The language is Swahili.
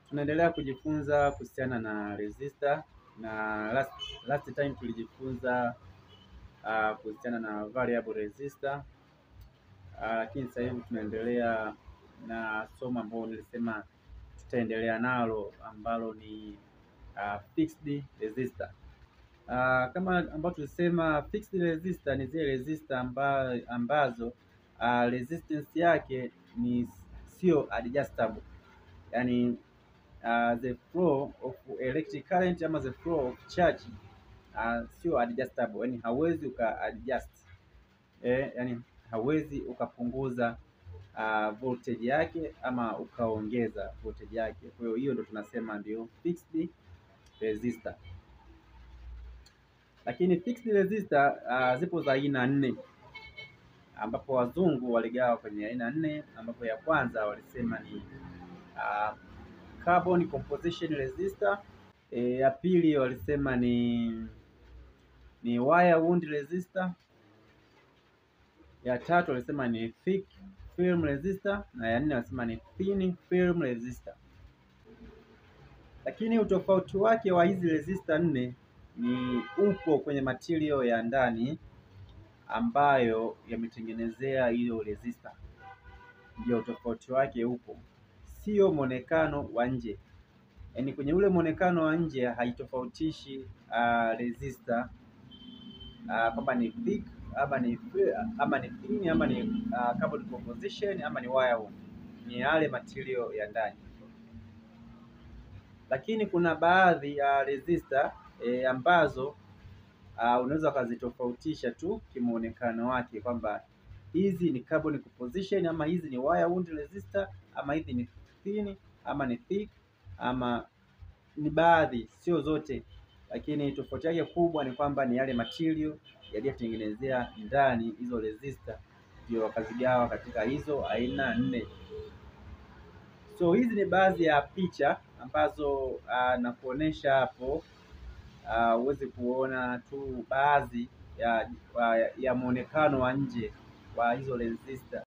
Tunaendelea kujifunza kuhusiana na resistor na last, last time tulijifunza uh, kuhusiana na variable resistor uh, lakini sasa hivi tunaendelea na somo ambalo nilisema tutaendelea nalo ambalo ni uh, fixed resistor. Uh, kama ambao tulisema fixed resistor ni zile resistor amba, ambazo uh, resistance yake ni sio adjustable, yani uh, the flow of electric current ama the flow of charge uh, sio adjustable, yani hauwezi uka adjust eh, yani hauwezi ukapunguza uh, voltage yake ama ukaongeza voltage yake. Kwa hiyo hiyo ndo tunasema ndio fixed resistor. Lakini fixed resistor uh, zipo za aina nne ambapo wazungu waligawa kwenye aina nne, ambapo ya kwanza walisema ni uh, carbon composition resistor. E, ya pili walisema ni ni wire wound resistor. Ya tatu walisema ni thick film resistor na ya nne walisema ni thin film resistor. Lakini utofauti wake wa hizi resistor nne ni upo kwenye material ya ndani ambayo yametengenezea hiyo resistor, ndio utofauti wake upo, sio mwonekano wa nje. Yaani kwenye ule mwonekano wa nje haitofautishi uh, resistor uh, kwamba ni thick ama ni ama ni thin ama ni uh, carbon composition ama ni wire wound, ni yale material ya ndani. Lakini kuna baadhi ya resistor e, ambazo uh, unaweza ukazitofautisha tu kimuonekano wake kwamba hizi ni carbon composition ama hizi ni wire wound resistor ama hizi ni thin ama ni thick ama ni baadhi, sio zote, lakini tofauti yake kubwa ni kwamba ni yale material yaliyotengenezea ndani hizo resistor, ndio wakazigawa katika hizo aina nne. So hizi ni baadhi ya picha ambazo uh, nakuonesha hapo uweze uh, kuona tu baadhi ya, ya, ya muonekano wa nje wa hizo resistor.